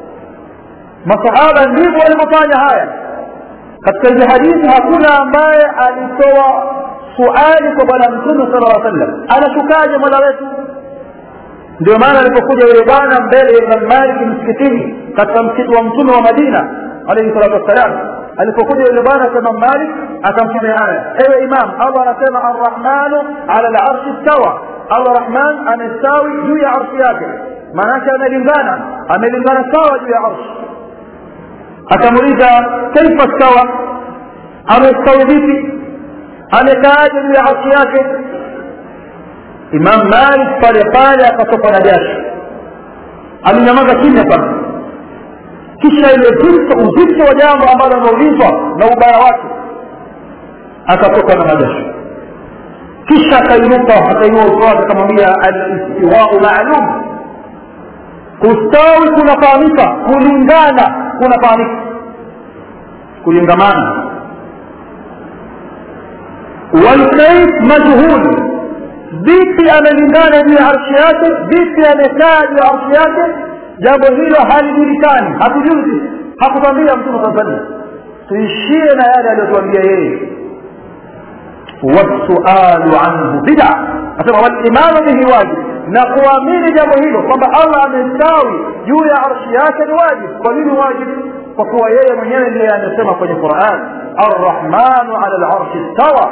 masahaba ndivyo walivyofanya haya katika hizi hadithi hakuna ambaye alitoa suali kwa bwana mtume sala lla sallam anashukaje mola wetu ndio maana alipokuja yule bwana mbele ya imam maliki msikitini katika msikiti wa mtume wa madina alaihi salatu wassalam alipokuja yule bwana kwa imam malik akamtumia aya ewe imam allah anasema arrahmanu ala larshi stawa allah rahman amestawi juu ya arshi yake maanake amelingana amelingana sawa juu ya arshi akamuuliza kaifa stawa amestawi vipi amekaaje juu ya arshi yake imam malik pale pale akatoka na jasho alinyamaza kimya sana kisha ile zito uzito wa jambo ambalo ameulizwa na ubaya wake akatoka na majasho kisha akainuka akainua uso wake akamwambia alistiwau maalum kustawi kunafahamika kulingana kunafahamika kulingamana walkaif majhuli vipi amelingana juu ya arshi yake vipi amekaa juu ya arshi yake jambo hilo halijulikani hatujui sisi hakutwambia mtume saa salam tuishie na yale aliyotuambia yeye wasualu anhu bida asema walimanu bihi wajib na kuamini jambo hilo kwamba allah amestawi juu ya arshi yake ni wajib kwa nini wajib kwa kuwa yeye mwenyewe ndiye amesema kwenye quran arrahmanu ala larshi stawa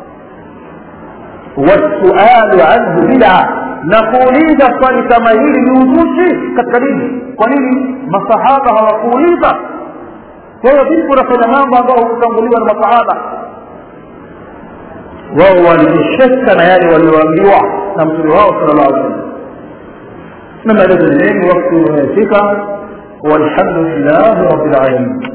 wasualu anhu bida na kuuliza swali kama hili ni uzushi katika dini kwa nini masahaba hawakuuliza kwa hiyo vipi unafanya mambo ambayo hukutanguliwa na masahaba wao walijisheka na yale walioambiwa na mtume wao sala llahu alih wasallam na maelezo ni mengi wakati umefika walhamdulillahi rabbil alamin